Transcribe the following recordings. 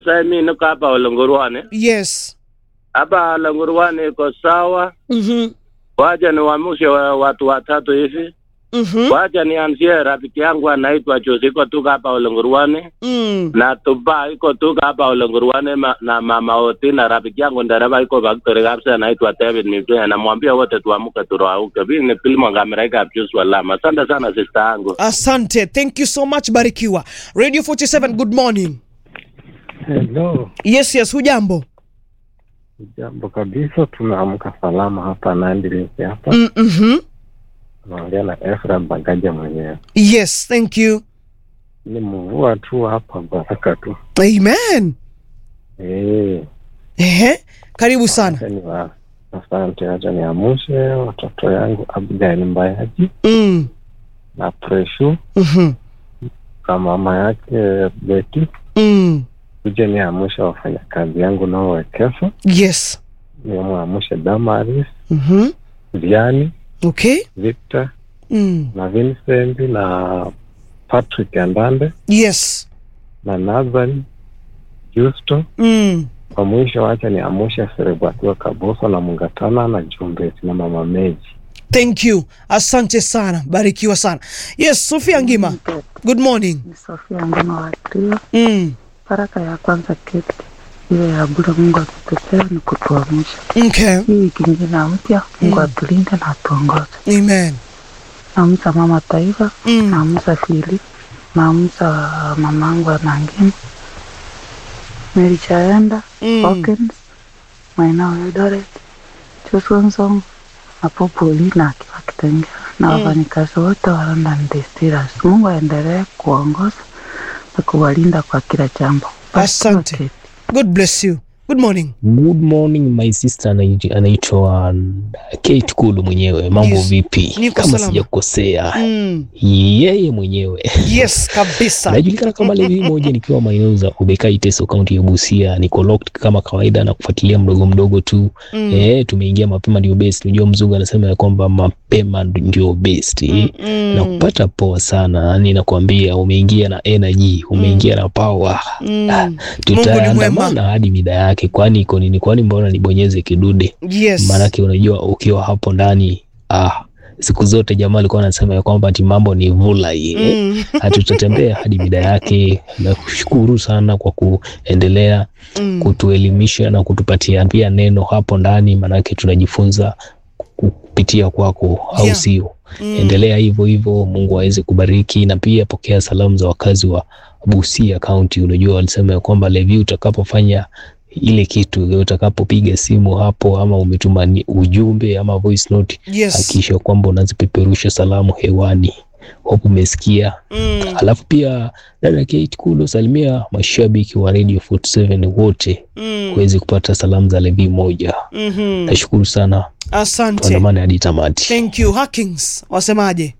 Sasa mimi niko hapa Olongorwane. Yes. Hapa Olongorwane iko sawa. Mhm. Wacha niwaamshe wa- watu watatu hivi. Mhm. Wacha nianzie rafiki yangu anaitwa Jose iko tu hapa Olongorwane Mm. na Tuba iko tu hapa Olongorwane ma, na mama Oti na rafiki yangu ndereva iko Victoria kabisa anaitwa David Mipea. Namwambia wote tuamke turauke. Mimi ni Pilmo Ngamiraika Pius Walama. Asante sana sister yangu. Asante. Thank you so much Barikiwa. Radio 47 good morning. Hello, Yes, yes, hujambo? jambo kabisa. Tunaamka salama hapa Nandi hapa, Mm mhm. naongea na Efra Bagaja mwenyewe. Yes, thank you. Ni mvua tu hapa, baraka tu. Amen. Eh, Ehe. Karibu sana. acha niwa- asante. Acha niamshe watoto yangu Abigail Mbayaji Mm. na Preshu Mhm. na mama yake Beti, Mm. kuja niamshe wafanyakazi yangu nao Wekesa, Yes. niamshe Damaris, Mhm. Viani, Okay. Victor Mm. na Vincent na Patrick Andande Yes. na Nathan Justo. Mm. Kwa mwisho, wacha ni amusha Serebatiwa Kaboso na Mungatana na Jumbesi na Mama Meji. Thank you. Asante sana. Barikiwa sana. Yes, Sofia Ngima. Good morning. Ni Sofia Ngoma wa Trio. Mm. Baraka ya kwanza keti ile ya bure, Mungu akitupea ni kutuamsha. Okay. Hii wiki ingine mpya, Mungu atulinde na atuongoze. Amen. Namsa mama taifa, Mm. namsa Fili, namsa mamangu Anangini, Mary Chaenda, Mm. Hawkins, Maina Eldoret, Joshua Nsong na Popoli na akiwa Kitengela na wafanyikazi wote wa London Distillers. Mungu aendelee kuongoza na kuwalinda kwa kila jambo. Asante. Keti. God bless you. Good morning. Good morning my sister anaitwa- anaitwa Kate Kulu mwenyewe. Mambo Yes. vipi? Niko Kama salama. sijakosea, Mm. yeye mwenyewe Yes, kabisa. anajulikana kama Levi moja, nikiwa maeneo za Ubekai Teso, kaunti ya Busia. Niko locked kama kawaida na kufuatilia mdogo mdogo tu Mm. eh, tumeingia mapema ndio best. Unajua mzungu anasema ya kwamba mapema ndio best Mm. na kupata poa sana, yani nakwambia, umeingia na energy, umeingia na power Mm. Mungu ni tutaandamana mwema. hadi mida yake, kwani iko nini? Kwani mbona nibonyeze kidude? Yes. Maanake unajua ukiwa hapo ndani ah, siku zote jamaa alikuwa anasema ya kwamba ati mambo ni vulai eh. Mm. Hatutatembea hadi mida yake, na kushukuru sana kwa kuendelea Mm. kutuelimisha na kutupatia pia neno hapo ndani, maanake tunajifunza kupitia kwako, au Yeah. sio? Mm. Endelea hivyo hivyo, Mungu aweze kubariki, na pia pokea salamu za wakazi wa Busia County. Unajua walisema ya kwamba Levi, utakapofanya ile kitu, utakapopiga simu hapo ama umetuma ni- ujumbe ama voice note, Yes. hakikisha kwamba unazipeperusha salamu hewani. Hope umesikia. Mm. Alafu pia dada Kate Kulo, salimia mashabiki wa Radio 47 wote Mm. kuweze kupata salamu za Levi moja. Mhm. Nashukuru sana, Asante. tuandamane hadi tamati. Thank you. Hackings wasemaje?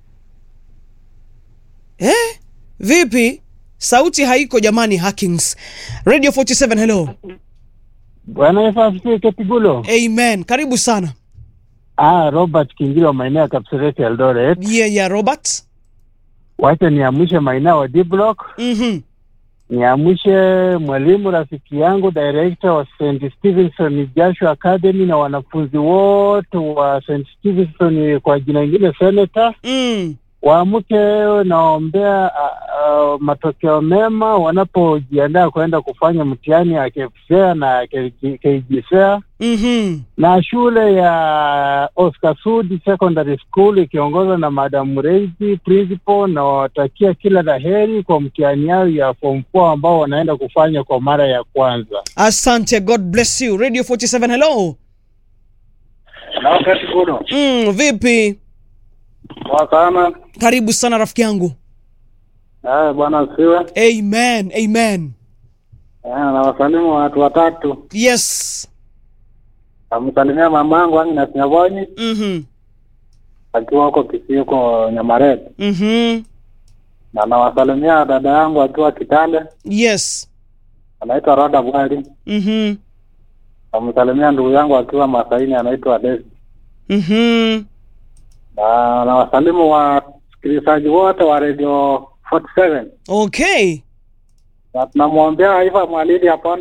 Eh? Vipi? Sauti haiko jamani Hackings. Radio 47 hello. Bwana Yesu asifiwe. Ketigulo. Amen. Karibu sana. Ah, Robert Kingili wa maeneo ya Kapseret Eldoret. Yeah, yeah, Robert. Wacha niamshe maeneo wa D Block, Mhm. niamshe mwalimu rafiki yangu director wa St Stevenson Joshua Academy na wanafunzi wote wa St Stevenson, kwa jina ingine senator Mm. waamke, naombea uh, uh, matokeo mema wanapojiandaa kwenda kufanya mtihani ya KPSEA na KJSEA Mhm. na shule ya Oscar Sudi Secondary School ikiongozwa na Madam Reisi principal, na watakia kila la heri kwa mtihani yao ya form 4 ambao wanaenda kufanya kwa mara ya kwanza. Asante. God bless you. Radio 47 hello. Na wakati kuno Mm, vipi? wakana Karibu sana rafiki yangu. haya, bwana siwe Amen. Amen. na wasalimu watu watatu, Yes. amsalimia mamangu Agnes Nyabonyi Mhm. akiwa huko Kisii huko Nyamarete, Mhm. na nawasalimia dada yangu akiwa Kitale Yes. anaitwa Roda Bwali. Mhm. Namsalimia ndugu yangu akiwa Masaini anaitwa Desi. Mhm. na na wasalimu wasikilizaji wote wa Radio 47. Okay. na tunamwombea Aifa Mwalili apone